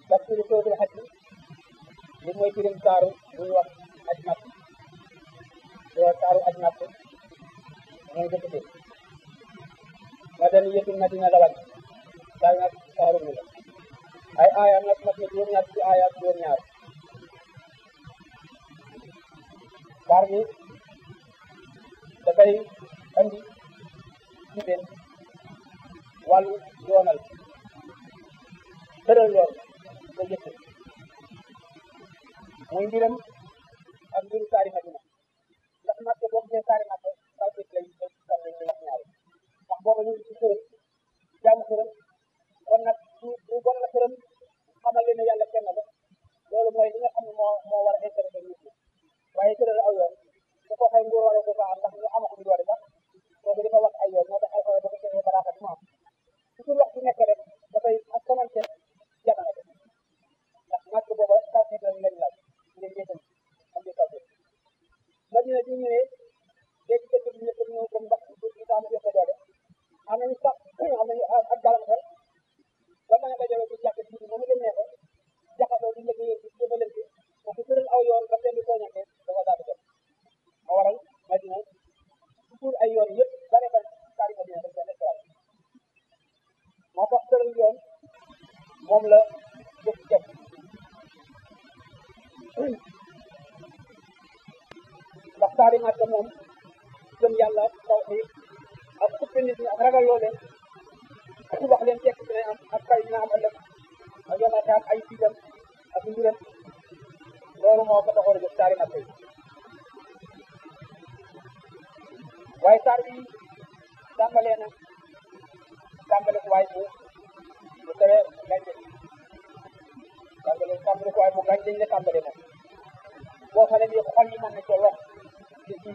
tafsiru sootul xaj li mooy firim saaru bu ñu wax aj napp saaru aj napp mooy dëkk bi ma den yëtul madina la wàcc daal nag saaru bi la ay aayam nag mat na juróom-ñaar ci aayam juróom-ñaar saar bi dafay andi ci leen wàllu yoonal tëral yoon ko jëkk muy mbiram ak mbiru saari madina ndax màkk boo gisee saari màkk saw bit lañ ko saw lañ wax ñaari ndax booba ñu ngi ci xërëm jaamu xërëm kon nag su bu bon la xërëm xamal leen ne yàlla kenn la loolu mooy li nga xam ne moo moo war a intéressé nit ñi waaye tëral aw yoon su ko xëy nguur wala ko fa am ndax ñu amaguñ doole sax kooku dafa wax ay yoon moo tax alxuraan dafa joxe baraakat mu am toujours wax ci nekk rek dafay askanante jamono bi ndax màkk booba taw bi lañ leen laaj ngeen jéetal am di taw bi madina bi ñëwee léegi dëkk bi ñëpp ñëw comme ndax du taam jox ko doole am nañu sax am nañu ak gàllankoor ba mën a dajale ci jàkk bi moom leen neexee jaxasoo di liggéey ci jëfalante ko ku tëral aw yoon ba kenn du tooñante dafa daal di def moo waral madina toujours ay yoon yëpp bare bare saari madina dañ ko nekk moo tax tëral yoon moom la jëf jëf ndax saari màkk moom gëm yàlla tawxiid ak suppi nit ñi ak ragal loo leen ak wax leen tekk dina am ak fay dina am ëllëg ak yomataam ay fitam ak mbiram loolu moo ko taxoon a jóg saari màkk yi waaye saar bi tàmbalee na tàmbale ko waay bu bu tere gàncax tàmbale tàmbale ko waay bu gàncax la tàmbale moom boo xam ne bii xol yi mën na cee wax ci ci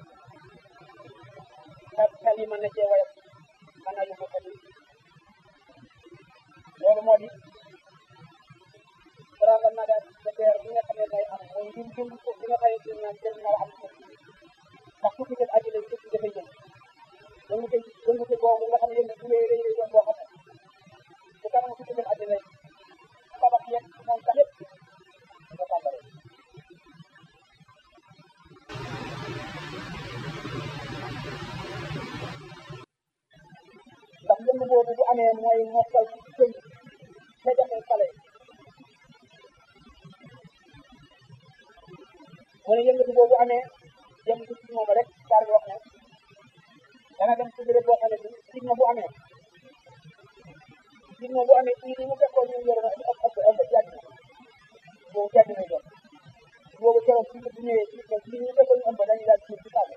xel xel yi mën na cee wayam mën na yóbbu xel yi loolu moo di tremblement de terre bi nga xam ne day am mooy njum jum suuf bi nga xam ne dañ naan jël na am suuf ndax suuf si àddina suuf si dafay jëm yëngu te yëngu te boobu nga xam ne yëngu bu rëy rëy rëy boo xam ne su kanam suuf si àddina tabax yeeg moom tamit nga tàmbale ndax yëngu boobu bu amee mooy mokkal ci sëy te jafe xale mu ne yëngatu boobu amee jëm ci ci moom rek saar bi wax ne dana dem ci béréb boo xam ne bi signa bu amee signa bu amee ci ni mu fekkoon ñu yor na ëpp ëpp ëpp jàdd boobu jàdd na doon boobu keroog ci bu ñëwee ci ci ñu fekkoon ñu ëmb dañuy daal ci ci kaw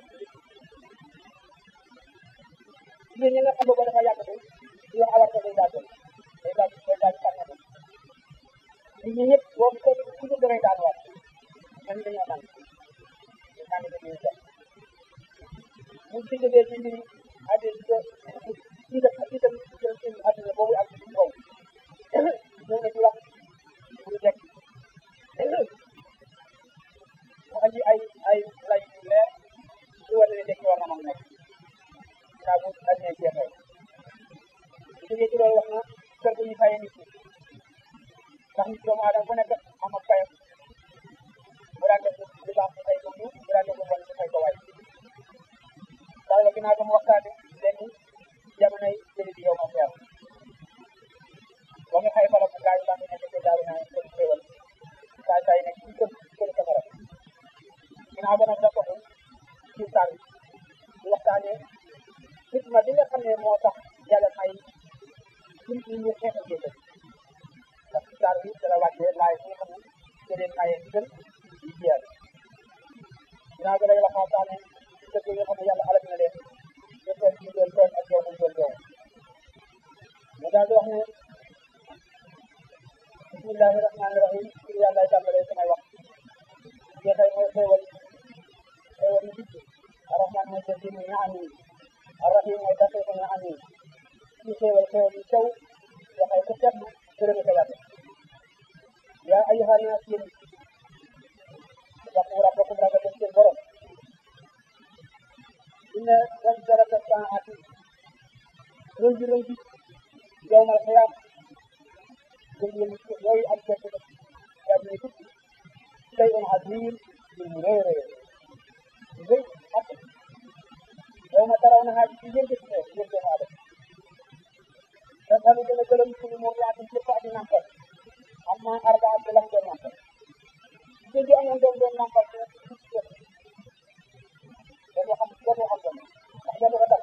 jigéen ñi nga xam boobu dafa yàgg di wax awarta day daal day daal day daal tànn nit ñi ñëpp boobu ko ku ñu damay daan waat man dañoo naan naan dañuy def mu ci jógee ci mbiri àddina ci def ci dem jël ci àddina boobu ak ci kaw ñëw na ci wax pour dekk mu andi ay ay lay yu leer ci wane ne dekk war na mën nekk naa bu àddina jeexee bu jógee ci loolu wax na kër gu ñu fayee nit ñi ndax nit doomu aadama bu nekk am ak fayam bu daan def lu baax ñu fay ko ñu bu daan def lu bon ñu fay ko waay daal la ginnaaw ba mu waxtaane léegi jamonoy jëli bi yow ma feer ba nga xay fala bu gaañ baa ngi nekk ci daaw naa ko xéewal saa saa yi nekk ci kër kër safara ginnaaw ba nag da ko ci saar bi di waxtaane xikma bi nga xam ne moo tax yàlla may suñ ñi ñu xeexal jëkkal ndax ci saar bi dala wàccee laay bi nga xam ne ci leen maye ndigal yi jeer ginnaaw bi lay waxaataane ci dëkk yi nga xam ne yàlla alal na leen ñu toog ñu doon toog ak yow mu doon yow mu daal di wax ne bismillahi rahmaani rahim ci yàlla ay tàmbalee samay wax jeexay mooy xéewal xéewal yu dikk arrahman mooy jëndi mu ñaan yi arrahim mooy dafee ko ñaan yi ci xéewal xéewal yu sew waxay ku tedd gërëme ko yàlla yaa ayyuha naas yéen waqu rabbakum ragal leen seen borom inna zalzalata saa'ati rëy bi rëy bi yawmal qiyaama yooyu am yaa ngi tukki tey on azim ñu rëy rëy rëy ak yow ma taraw na xaaj ci yéen ci ne yéen doomu aadama dafalu dana gërëm suñu moom yaatu lépp ak nampal am naa arba ak lam doon nampal ci gi amoon doon doon nampal ci dañoo xam dañoo xam doon ndax dañoo ko dal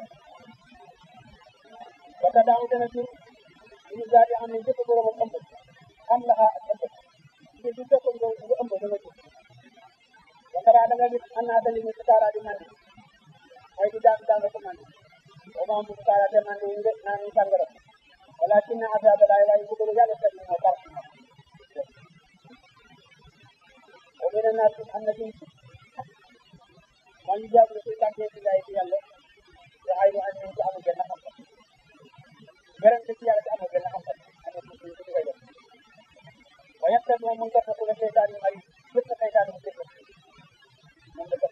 wata daaw dana jur ñu daal di xam ne jëpp borom ak ëmb am la xaa ak ëmb ci du fekkoon nga nga ëmb dana jur wata daa da nga gis an naa dali ñu sutaara di mandi mooy di daan daan ko mandi o ma mu sutaara te mandi ñu de naa ñu sàngara walakin na azaaba laay waaye bëgg yàlla seet moo tar o mene naa am na ci man ñu jaabu suy tàggee ci gaay ci yàlla te ay lu am ci amul benn xam-xam garante ci yàlla ci amul benn xam-xam amul ci ci koy def wa yàtta moom mu ngi ko ko seytaan yi ay lépp seytaan mu def moom la def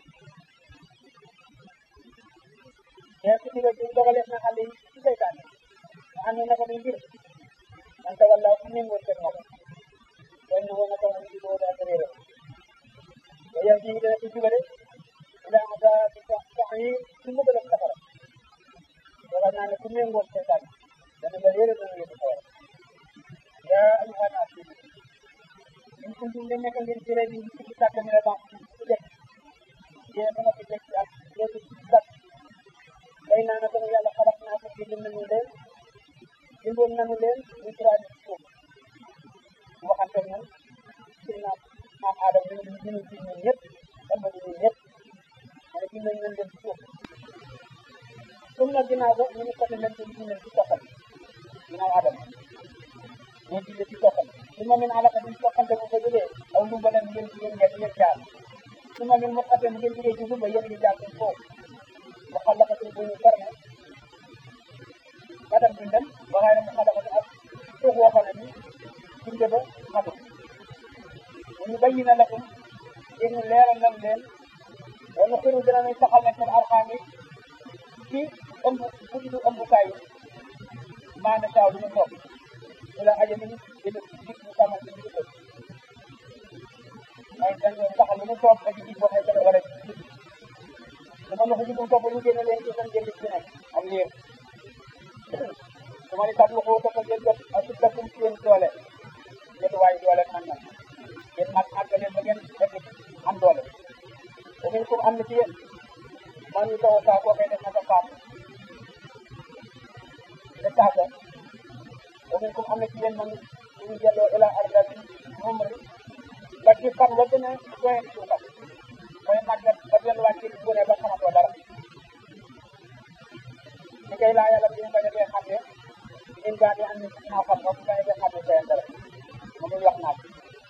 te ci diga ci dogaleef na xale yi ci seytaan yi xam ne naka muy mbir man ta walla ku méngoo seen moom way na woon naka mu ci doo daa réere wa yam ci dana ci jubale ila ada ci sax yi ci mu gëlëm safara dogal naa ne ku méngoo seytaan dana la réere dana yóbbu sawara yaa ayuha naas in kuntum de nekk ngeen jëlee bi ci sàkk mi la baax ci def yee ba nga fi def ci ak léegi ci sàkk bay naa na sama yàlla xalaat naa ko bind nañu leen bindoon nañu leen ñu turaadi ci suuf mu waxante ñun ci na maam aadama ñu ñu ñu ci ñun ñëpp ëmb ñu ñun ñëpp ma ne bind nañ leen leen ci suuf sum na ginnaaw ba ñu ne côté leen ci ñu leen ci toxal ginnaaw aadama ñu bind ci toxal su ma min alaka duñ toxante bu ko jógee aw lu baleen ngeen ci yéen ngeen yéen jaar su ma min mu xatee ngeen jógee ci suba yéen di jaar ci foofu mu xalaqatul bu ñu farme madam bindal waxaay na mu xalaqatu ak suuf woo xam ne ni binde ba xamul mu ñu bayyi na lakum yéen leeral nañ leen wala xiru dina nañ saxal ne seen arxaam yi ci ëmb bu ñu ëmbukaay yi maana saaw du ñu toog ila ajami dina dig ñu xamal ci ñu tëj ay dañ leen saxal lu ñu toog ak dig boo xam ne war a dig dama la ko jigum topp ñu génne leen ci seen jënd ci nekk am liir su ma ni tablu ko topp ngeen jot ak su takkum ci yéen doole ngeen waay doole man na ngeen mag màgg leen ba ngeen fekk am doole o min kum am na ci yéen man ñu taw saa koo koy def na sa faam te saasa o min kum am na ci yéen man ñu jëloo ila ardatin umri ba ci fan la gën a doyen suufam mooy màggat ba delluwaat ci gone ba xamatoo dara li koy laa yàlla bi mu bañ a dee xam ne ñun daal di am naa xam nga bu bañ a dee xam ne doyen dara mu ngi wax naat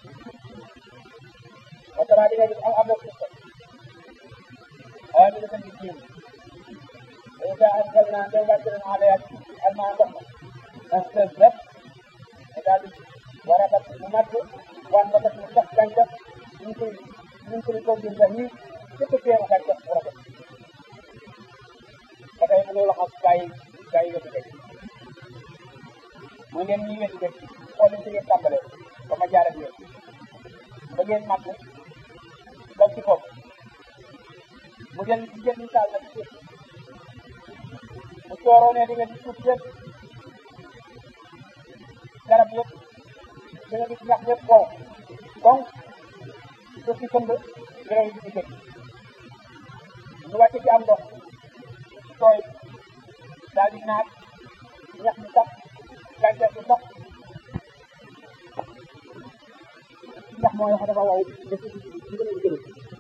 ba tara di nga gis am abok suuf waaye ñu dafa nit jiw إذا أنزلنا نزلة عليها الماء ضخم اهتزت وذلك وربت المد وانبتت من تحت جنجة من كل من كل زوج بهيج lépp teel a xaj bu rafet ba tey mu la xam gaa yi gaa yi wetu dëkk mu ngeen ñi wetu dëkk xool ci ngeen tàmbalee ba ma jaar ak yéen ba ngeen màgg ba ci bopp mu jël ci jël misaal na ci suuf bu cooroo ne di nga gis suuf yëpp garab yëpp di nga gis ñax yëpp wow donc suuf si këmb di nga gis dëkk ñu wàcc ci am ndox tooy daal di naat ñax mi sax gàncax gi sax ñax mooy wax dafa wow def ci ci gën a gën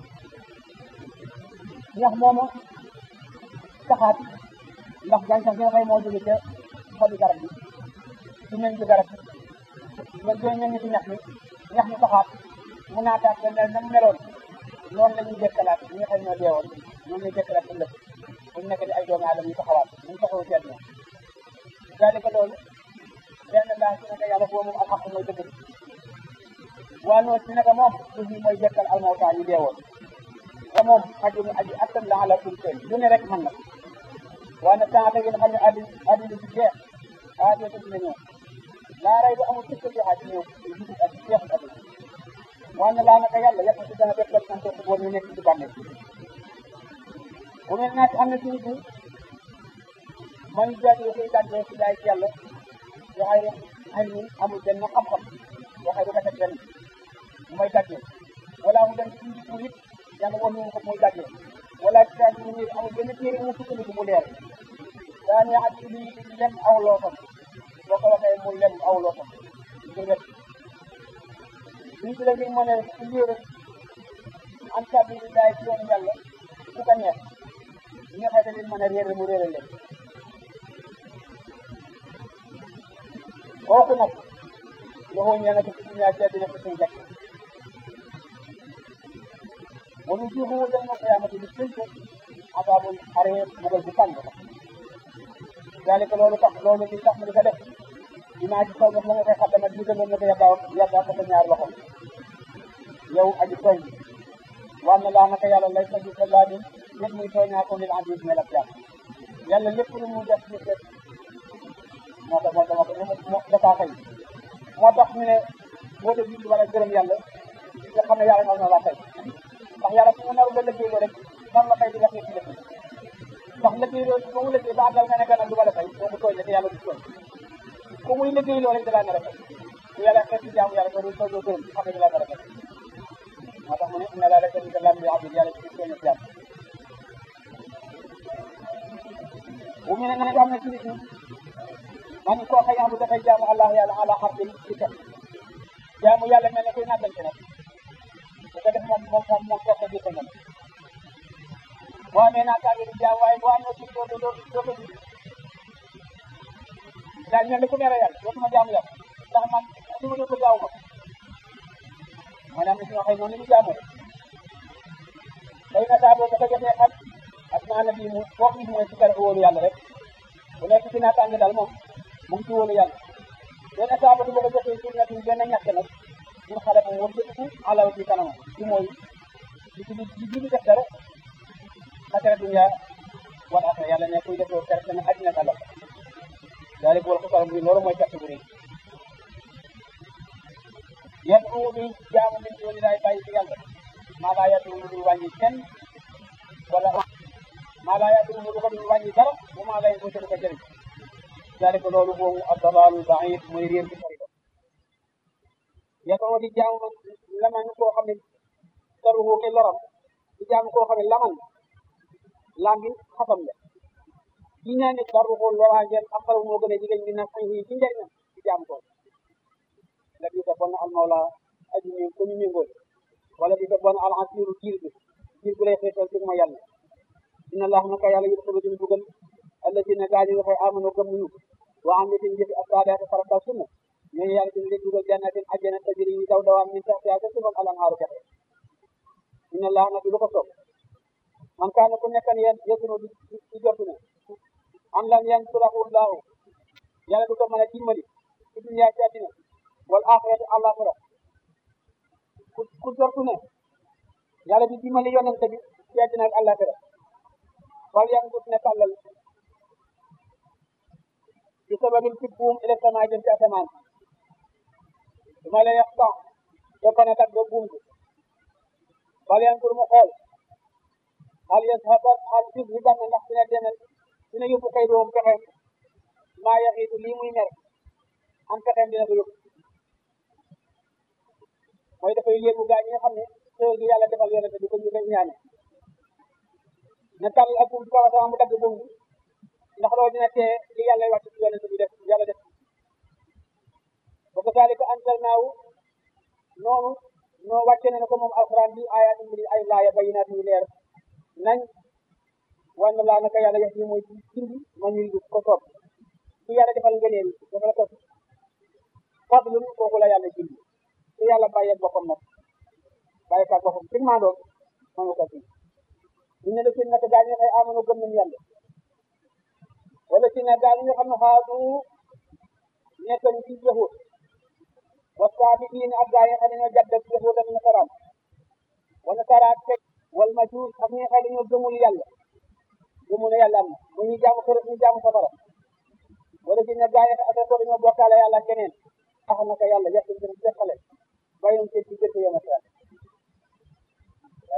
ñax mooma saxaat ndax gàncax gi nga xëy moo jóge ca xobi garab bi ci meñ ci garab bi nga doon meññ ci ñax mi ñax mi saxaat mu naataat ba mel na mu meloon noonu la ñuy dekkalaat ñi nga xam ñoo deewoon noonu lay dekkalaat ëllëg bu ñu nekk di ay doomu aadama yu taxawaat ñu taxawu seet na daanaka loolu benn laa si naka yàlla boobu moom ak xaq mooy dëgg waa noonu si naka moom suñu mooy dekkal almawta ñu deewoon te moom aji aji attan la ala kum seen lu ne rek mën na waaye nag temps ngeen xam ne addi addi du jeex ah doo dina ñëw laa rey ba amul sikk jeexaat ci ñëw ak jeexul addi waan na laa naka yàlla yàq si dana def def sant boo ñu nekk ci bànneex bu mel naa am na ci nit ñi man jaati koy gàddee si daay ci yàlla waxay rek ay ñun amul benn xam-xam waxay du ko teg benn mu may gàddee wala mu dem ci nit nit yàlla woon ñu ko muy gàddee wala ci daal ñu nit amul benn téere mu sukkandiku mu leer daa ne ak ci lii lem aw loosam boo ko waxee mu lem aw loosam ngir wet lii ci la ngir mën a ci lii rek an sabilillah ci yoonu yàlla ku ko neex ñi nga xam ne dañ mën a réer mu réeral leen kooku nag loxo ñee nga ci ci ñaar ci dina ko suñ jekk wonu jiibu mu dem na qiyaamati bi sënk asaabul aree mugal bu tàng dalika loolu tax loolu li tax mu di ko def dinaa ci kaw def la nga koy xaddama jiitaloon na ko yàggaaw yàggaa ko sa ñaar loxo yow aji tooñ war na laa naka yàlla lay sa bi sa laa din lépp muy tooñaa ko lil aziz mel ak jàmm yàlla lépp lu mu def nit rek moo tax moo dama ko moo dafa fay moo tax ñu ne boo dee julli wala gërëm yàlla nga xam ne yàlla na laa fay ndax yàlla fu mu naru la liggéey rek man la fay di def ci def ndax liggéey loolu ba mu liggéey ba àggal nga ne gannaaw du ma la fay boo ko tooñ rek yàlla du tooñ ku muy liggéey loolu rek dalaa nar a fay bu yàlla xeet ci jaamu yàlla doo doo gërëm xam ne dalaa nar a fay moo tax mu ne inna laa la tamit lam bi abdul yàlla ci tooñ ci yàlla bu ñu ne nga ne xam ne ci nit ñi man koo xëy amu dafay jaamu allah yàlla ala xarfin ci teg jaamu yàlla mel ne kuy nàggante nag bu ko def moom moom moom moom toog ko jiite nga boo amee naataange di jaam waaye boo amee ci doo doo doo ko gis daal mel ne ku mere yàlla dootuma jaamu yàlla ndax man su ma ko jaamu ko maanaam si waxee noonu ñu jaamoo day na saa boo ko jotee xam ak maana bii mu foog nit mooy ci kala wóolu yàlla rek bu nekk ci naataange daal moom mu ngi ci wóolu yàlla benn saa ba du ma ko jotee ci nekk benn ñàkk nag ñun xale moom war jëtiku alaw ci kanamam ci mooy di ci di di def dara xasara dunya wal axira yàlla ne kuy defoo perte na àddina ak àllal daal di bool ko sax bi loolu mooy perte bu rëy yan uu bi jaamu min dooni laay bàyyi ci yàlla maa laa yàttu lu dul wàññi kenn wala maa laa yàttu lu ko dul wàññi dara bu maa lay ko ko jëriñ daal ko loolu boobu ab dalaalul baid mooy réer bi sori ko yàtoo di jaamu man laman koo xam ne daruhu ke loram di jaamu koo xam ne laman lambi xatam la di ñaan ne daruhu loraangeen akal moo gën a jigéen ñi na sañ ci njëriñam di jaamu ko la bi sa bon al mawla aji mi ko ñu méngool wala bi sa bon al asiru jiir bi jiir bu lay xeetal ci ma yàlla inna allah naka yàlla yudxilu dina dugal alladina gaa ñi nga xëy amano gëm ñu wa am nitin jëfi assaadaati farata sunna ñooñu yàlla dina leen dugal jannatin ajjana tajri yi daw dawaan min taxtiha ca suufam al anhaaru jaxe inna allah nag lu ko soob man kaana ku nekkan yéen yësunu di di jotu ne an lan yansurahu llahu yàlla du ko mën a dimbali ci dunya ci àddina wal axirati àllaxira ku ku jortu ne yàlla di dimbali yonente bi ci àddina ak àllaxira fal yangut ne tàllal ci sababin ci buum ila sama jëm ci asamaan su ma lay yaqta doo ko ne kat doo buum bi fal yangur mu xool hal yashaban hal yuzhiban ndax dina demal dina yóbbu kay doom pexeem maa yaxiitu lii muy mer am pexeem dina ko yóbbu mooy dafay yéegu gaa ñi nga xam ne xéwal gi yàlla defal yonente bi ko ñu koy ñaane na tàll ak buum ci kaw sama mu dagg buum bi ndax loolu dina tee li yàlla wàcc ci yonente bi def yàlla def wa kazalika anzalnaahu noonu noo wàcce ne ko moom alquran bi ayatin bi ay laaya bayinaat yu leer nañ wan laa naka yàlla yax yi mooy ci jindi man ñuy ko soob ci yàlla defal ngëneel defal ko fadlun kooku la yàlla jindi ci yàlla bàyyi boppam nag bàyyi kaat boppam ci maa doon manu ko ci ñu ne la si naka gaa ñi xëy amano gëm nañu yàlla wala si ne gaa ñi nga xam ne xaatu nekkañ ci yahud wasaabiin ak gaa yi xam ne ñoo jàdd ak yahud ak nasaraan wala saraat fekk wal majuus ak ñi nga xam ne ñoo gëmul yàlla gëmul ne yàlla am na mu ñu jaamu xër ñu jaamu safara wala si ne gaa yi xam ne dañoo bokkaale yàlla keneen tax na ko yàlla yàq dina jeexale bàyyi nañ seen ci gëstu yoon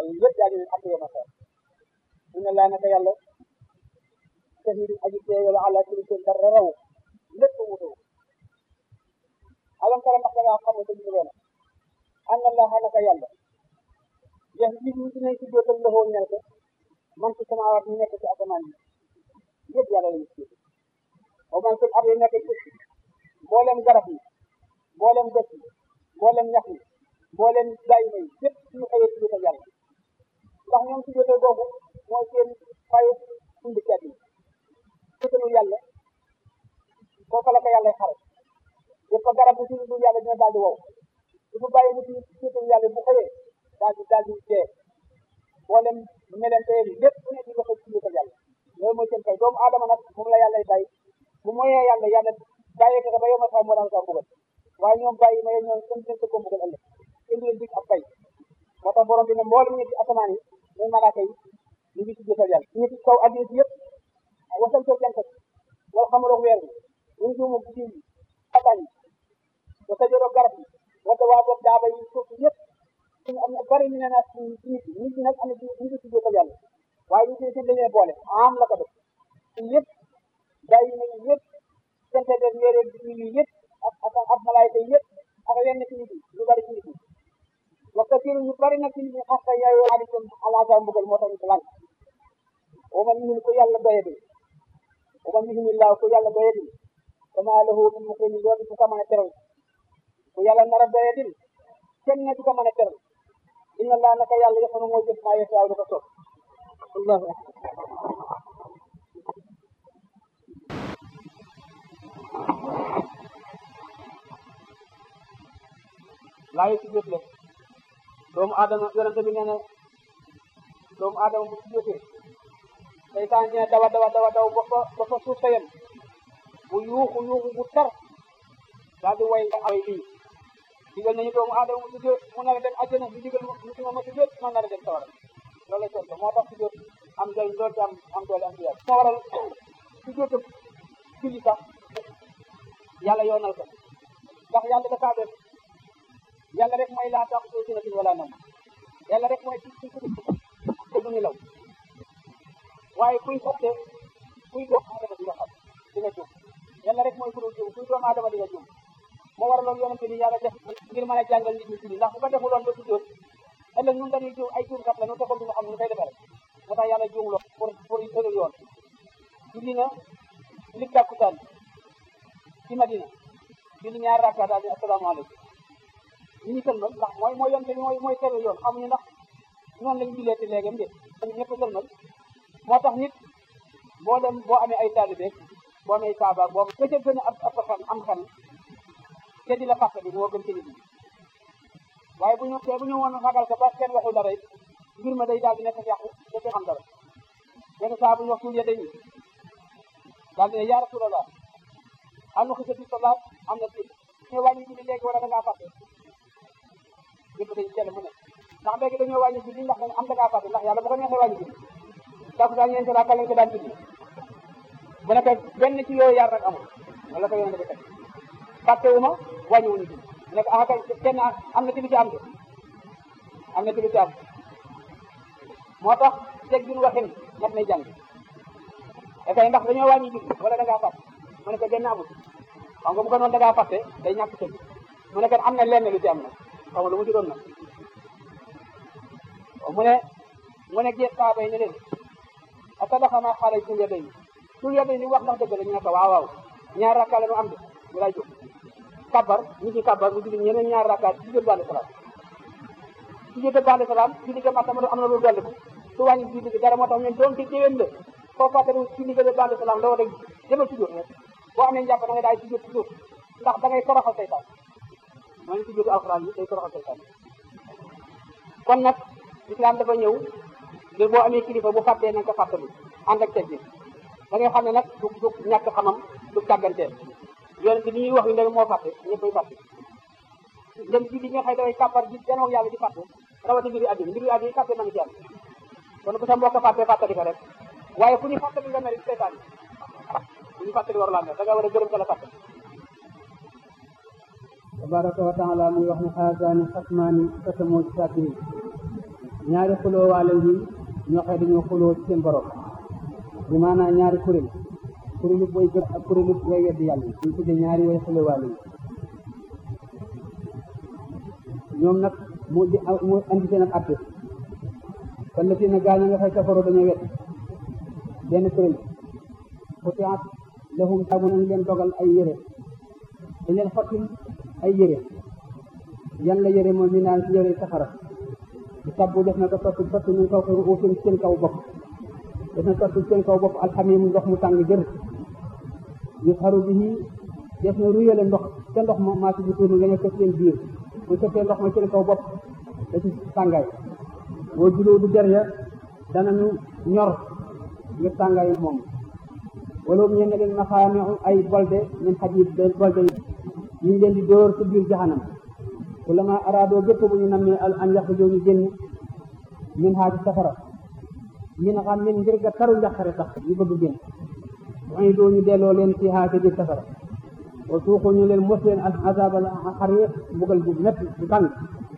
ay yëpp daal di leen am yoon a xeer inna laa naka yàlla shahidu aji teewe la ala kulli seen dara raw lépp wutu alam tara ndax da ngaa xam ne dañu loona anna laa naka yàlla yax li ñu dinañ ci dootal loxoo ñel ko man ci samaawaat ñu nekk ci asamaan yi yëpp yàlla lañu ci o man fil ardi nekk ci mboolem garab yi mboolem dëkk yi mboolem ñax yi mboolem bàyyi may yëpp suñu xëyee ci dootal yàlla ndax ñoom ci dootal boobu mooy seen fayu sundi cat yi dootalu yàlla foofa la ko yàlla xare yëpp garab bu ci dul yàlla dina daal di wow su bu bàyyi bu ci dootalu yàlla bu xëyee daal di daal di dee mboolem melente yi lépp ku ne di wax ci dootal yàlla loolu mooy seen fay doomu aadama nag moom la yàlla bay bu moyee yàlla yàlla bàyyee ko ba yow ma xam moo daan ko mbugal waaye ñoom bàyyi ma ñoom kenn dinañ ko mbugal ëllëg kenn du leen dig ab fay moo tax borom bi ne mboolem ñi ci asamaan yi muy malaaka yi ñu ngi ci dootal yàlla ñu ci kaw addina si yëpp wasal ko jant wala xamaloo weer bi ñu ngi moom ci yi abañ yi wa sajoroo garab yi wala waa bopp daaba yi suuf yëpp ñu am na bari ñu ne naa ci nit ñi nit ñi nag am na ci ñu ngi ci dootal yàlla waaye ñu ci seen dañee boole am la ko def yëpp bàyyi nañu yëpp sente def yére yi yëpp ak ak ak malaayka yi yëpp ak yenn ci nit yi ñu bari ci nit yi wax dëgg ñu bari nag ci nit ñi xas na yaayoo alikum alaasa mbugal moo tax ñu ko lan wa man yuhin ko yàlla doyadi wa man yuhin illaa ko yàlla doyadi fama lahu min mukrimin loolu du ko mën a teral ku yàlla nar a doyadi kenn ne du ko mën a teral inna allah naka yàlla yëfanu moo jëf maa yasaaw du ko soob allahu akbar laayi si jot la doomu aadama yonente bi nee na doomu aadama bu si jotee seytaan dina dawa dawa dawa daw ba fa ba fa suuf sa yem bu yuuxu yuuxu bu tar daal di way ay lii digal nañu doomu aadama mu sujjóot mu nar a dem àjjana ñu digal mu si ma ma sujjóot ma nar a dem sawara loolu la tontu moo tax sujjóot am doole loolu ci am am doole am ci yàlla moo waral sujjóotam julli sax yàlla yoonal ko ndax yàlla dafa def yàlla rek mooy laa tax soo sinatin wala nam yàlla rek mooy ci ci te du nelaw waaye kuy fàtte kuy doomu aadama di nga xam di nga juum yàlla rek mooy ku dul juum kuy doomu aadama di nga juum moo waraloon yonente ni yàlla def ngir mën a jàngal nit ñi julli ndax bu ko defuloon ba sujjóot ëllëg ñun dañuy juum ay juumkat la ñu te ko duñu xam ñu koy defee rek moo tax yàlla juumloo pour pour tëral yoon julli na li tàkkusaan ci Madina julli ñaar rakka daal di asalaamaaleykum ñu ñu sëlmal ndax mooy mooy yonte bi mooy mooy tëral yoon xamuñu ndax noonu lañu jullee te léegam de ñëpp sëlmal moo tax nit boo dem boo amee ay taalibe boo amee saaba boo ka ca gën a ab xam am xam te di la fàtte bi moo gën ci nit ñi waaye bu ñu te bu ñu woon ragal ko ba kenn waxul dara it mbir ma day daal di nekk yàqu te kenn xam dara benn saa bu ñu wax suul yedde yi daal di ne yaa rasulallah am na xisati salaat am na tiit ñu wàññi julli léegi wala da ngaa fàtte yëpp dañu jël mu ne ndax léegi dañoo wàññi julli ndax dañu am da ngaa fàtte ndax yàlla bu ko neexee wàññi julli takusaan ñeenti rakka lañ ko daan julli bu nekk benn ci yooyu yar rek amul wala ko yonente bi teg fàttewuma wàññiwuñu julli mu nekk ah kay kenn am na ci lu ci am de am na ci lu ci am moo tax teg jun waxin mat nay jàng e kay ndax dañoo wàññi julli wala da ngaa fàtte mu ne ko benn amul xam nga bu ko noonu da ngaa fàtte day ñàkk tëgg mu ne ko am na lenn lu ci am nag xam nga lu mu ci doon nag mu ne mu ne géet saaba yi ne leen a sadaqa ma xaala sul yaday ni sul yaday ni wax ndax dëgg la ñu ne ko waaw waaw ñaar rakka la ñu am de ñu lay jóg kabar ñu ci kabar mu julli ñeneen ñaar rakka ci jot bande salaam ci jot bande salaam ci digga ma tamit am na lu dolli ko su wàññi julli gi dara moo tax ñun doon ci déwén la foo fàttali ci digga bande salaam la war a demal ci jot rek boo amee njàpp da ngay daay ci jot ci jot ndax da ngay toroxal seytaan mooy ci jotu alxuraan yi day toroxal seytaan kon nag islam dafa ñëw ngir boo amee kilifa bu fàttee na nga ko fàttali ànd ak teggin da ngay xam ne nag du du ñàkk xamam du càgganteel yoon bi li ñuy wax yu ndem moo fàtte ñëppay fàtte dem ji li nga xëy dafay kàppar ji janoog yàlla di fàtte rawati mbiri àddina mbiri àddina fàtte na nga ci am kon bu sa mbokk fàtte fàttali ko rek waaye fu ñu fàttali nga mel seytaan fu ñu fàttali war laa mel da nga war a gërëm ko la fàtte tabaraka wa taala muy wax ne xaasaani xasmaani xatamoo ci sàkkiyi ñaari xuloo waale ngi ñoo xëy dañoo xuloo ci seen borom bi maanaam ñaari kuréel kuréelu booy gëm ak kuréelu way weddi yàlla ñu tudde ñaari way xuloo waale yi ñoom nag mu di mu andi seen ab atte kon la fi na gaañ nga xëy kafaroo dañoo wet benn kuréel xutiat lahum taabu nañ leen dogal ay yére dañ leen xottil ay yére yan la yére moom ñu naan ci yére safara di sabbu def na ko sotti sotti ñu kaw ko uufin seen kaw bopp def na sotti seen kaw bopp alxamim ndox mu tàng jër yusharu bihi def na ruyale ndox ca ndox ma maa ci bu tuuru nga nekk seen biir bu sottee ndox ma seen kaw bopp da ci tàngaay boo juloo du der ya danañu ñor ngir tàngaay moom wala mu ñeen leen maxaamiu ay bolde min xadid bolde yi ñu leen di dóor ci biir jaxanam kullama araadoo gépp bu ñu nammee al an yaxrujoo ñu génn min haa ci safara min xam min ngir ga taru njaqare tax ñu bëgg génn wañu doo ñu delloo leen ci haa ci biir safara wa suuxu ñu leen mos leen al azabal xariq mbugal bu métti bu tàng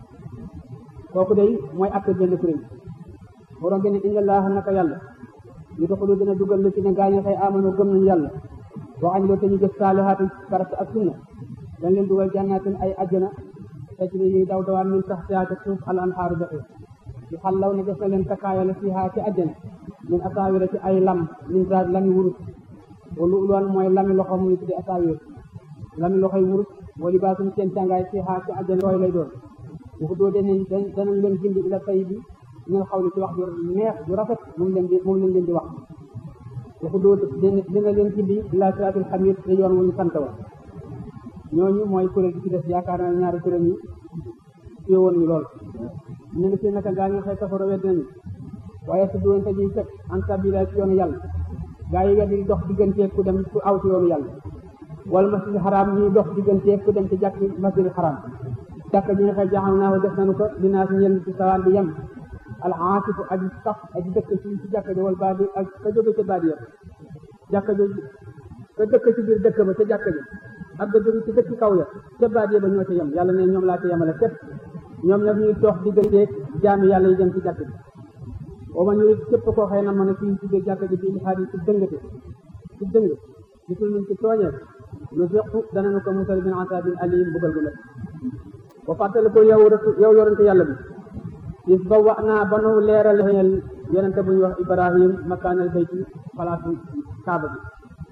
kooku day mooy atte benn kuréel borom bi ne inna allaha naka yàlla ñu doxalu dina dugal lu ci ne gaañu xëy amano gëm nañu yàlla waxañ loo te ñu jëf saalihaatu farata ak sunna dañ leen dugal jannaatin ay ajjana tajri yi daw dawaan min taxtihaa ca suuf al anhaaru doxe yu xallaw ne def na leen takkaayale fiihaa ci ajjana min asaawira ci ay lam min zaad lami wurus wa lu'luwan mooy lami loxo mu ngi tudde asaawir lami loxoy wurus wa libaasum seen càngaay fiihaa ci ajjana looy lay doon bu ko doo danañ danañ leen gindi ila tay bi ñu xaw li ci wax ju neex ju rafet moom leen di moom lañ leen di wax waxu doo dina leen gindi ila siraatul xamid te yoon wuñu sant wa ñooñu mooy kuréel gi ci des yaakaar naa ñaari kuréel yi téye woon ñu lool ñu ne si naka gaa ñu xëy safara wedd nañu waaye su doon te ñuy fekk en sabila ci yoonu yàlla gaa yi wedd di dox digganteeg ku dem ku aw ci yoonu yàlla wala masjidil xaraam ñuy dox digganteeg ku dem ci jàkk masjidil xaraam jàkk ji nga xëy jaxal naa ko def nañu ko dinaa si ñenn ci sawaan bi yem al aasifu aji sax aji dëkk ci ci jàkk ji wala baadi ak ka jóge ca baadi ya jàkk jooju ka dëkk ci biir dëkk ba ca jàkk ji ak ga jóge ci dëkk kaw ya ca baadi ya ba ñoo ca yem yàlla ne ñoom laa ca yemale képp ñoom nag ñuy dox digganteeg jaami yàlla yi dem ci jàkk ji boo ma ñuy képp koo xëy na mën a fii ci biir jàkk ji bi ilhaadi ci dëngate ci dëng gisul nañ ci tooñee lu fiqu danañu ko musal min asaabin alim bugal gu nekk ba fàttali ko yow yow yorante yàlla bi is ba wax naa ba nu leeral xëyal yonente bu ñuy wax ibrahim makaanal bayti palaasu kaaba bi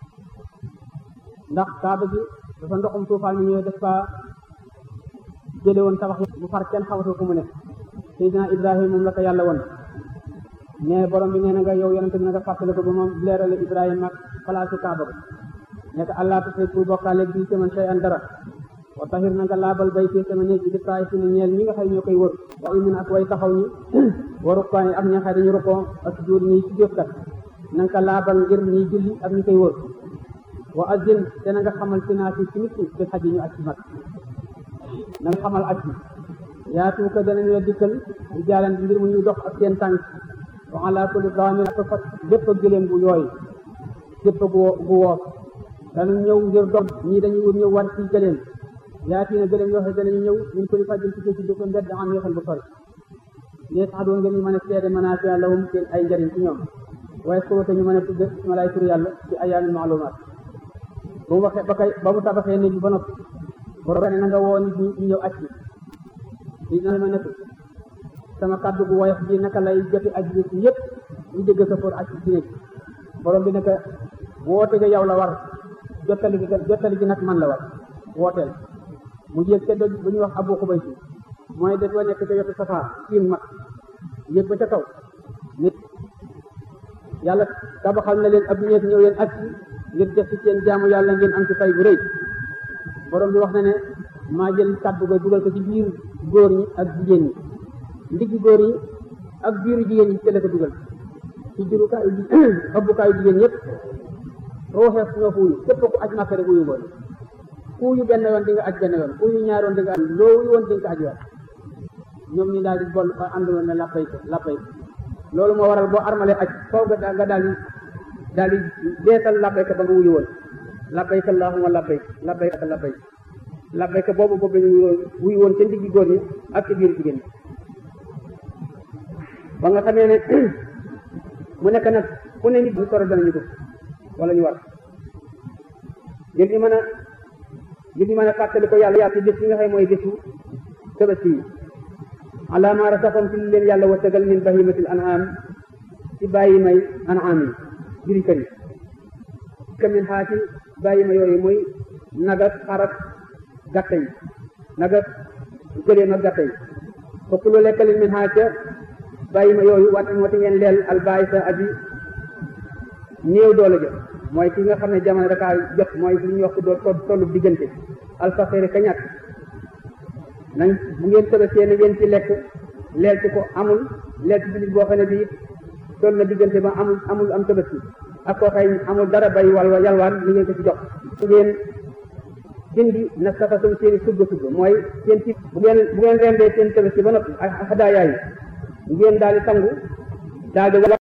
ndax kaaba bi dafa ndoxum tuufaan mi ñëwee def fa jële woon tabax bu far kenn xamatu fu mu ne seydina ibrahim moom la ko yàlla woon ne borom bi nee na nga yow yonente bi na nga fàttali ko ba moom leerale ibrahim ak palaasu kaaba bi nekk allah tusriku bokkaale bi ci man shay an dara wa tahir na nga laabal bay fii sama néeg bi di taay fi ne ñeel ñi nga xëy ñoo koy wër wa umin ak way taxaw ñi wa rukkaan ak ñi nga xëy dañu rukkoo ak jóor ñi ci jóotkat na nga ko laabal ngir ñiy julli ak ñi koy wër wa azin te na nga xamal si naa si ci nit ñi di xaj yi ñu aj ci mag na nga xamal aj bi yaatu ko danañu la dikkal di jaalan ngir mu ñuy dox ak seen tànk wa ala kulli daamir ak fas bépp gëléem bu yooy bépp gu gu woos danañ ñëw ngir dox ñii dañuy ñëw war ci gëléem yaati na gëléem yoo xam ne danañu ñëw ñun ko di fajjal ci ci dëkk mbedd am yoo xam bu sori ne sax doon ngeen ñu mën a seede manaafi lahum seen ay njëriñ ci ñoom waaye su ko ñu mën a tudd ma lay tur yàlla ci ayaamin maalumaat ba mu waxee ba kay ba mu tabaxee nit bi ba noppi borom ne na nga woo nit ñi ñu ñëw aj bi dina ma nekk sama kàddu gu woyof bi naka lay joti aj bi ci yëpp ñu dégg sa for aj ci nekk borom bi naka woote ga yow la war jottali gi jottali gi nag man la war wooteel mu yéeg ca doj bu ñuy wax abu xubay si mooy daj wa nekk ca wetu safaa siin mag yéeg ba ca kaw nit yàlla tabaxal na leen ab néeg ñëw leen ak ngir def ci seen jaamu yàlla ngeen am ci fay bu rëy borom bi wax na ne maa jël kàddu ga dugal ko ci biir góor ñi ak jigéen ñi ndiggi góor ñi ak biiru jigéen ñi ci la ko dugal ci jurukaayu ëbbukaayu jigéen ñëpp ruuxeef ñoo fu wuyu képp ku aj màkka rek wuyu ngoon ku wuyu benn yoon di nga aj benn yoon ku wuyu ñaar yoon di nga aj loo wuyu woon di nga ko aj waat ñoom ñu daal di bon ba ànd woon ne lappay ko lappay loolu moo waral boo armalee aj faw nga nga daal di daal di deesal labbayka ba nga wuyu woon labbayka allahumma labbayka labbayka labbayka labbayka boobu boobu ñu wuyu woon ca ndiggi góor ñi ak ci biir jigéen ñi ba nga xamee ne mu nekk nag ku ne nit bu sore danañu ko wala ñu war ngir ñu mën a ngir ñu mën a fàttali ko yàlla yàlla ci bés yi nga xam mooy bésu tabaski yi ala ma rasaxoon ci li leen yàlla wërsëgal min bahimatil an'am ci bàyyi may an'am yi juri kër yi ka min xaa ci bàyyi ma yooyu muy nagat xarak gàtte yi nagat gëléem ak gàtte yi fokk lu lekkalin min xaa ca bàyyi ma yooyu wat wati ngeen leel albaay sa aji néew doole jot mooy ki nga xam ne jamono dakaa jot mooy li ñuy wax doo tollu diggante alfaqiri ka ñàkk nañ bu ngeen tëbasee ne ngeen ci lekk leel ci ko amul leel ci bilis boo xam ne bii toll na diggante ba amul amul am tabaski ak koo xëy amul dara bay wal yalwaan li ngeen ko ci jox ngeen dindi na safasum seeni sugg sugg mooy seen ci bu ngeen bu ngeen rendee seen tabaski ba noppi ak xadaayaa yi ngeen daal di sangu daal di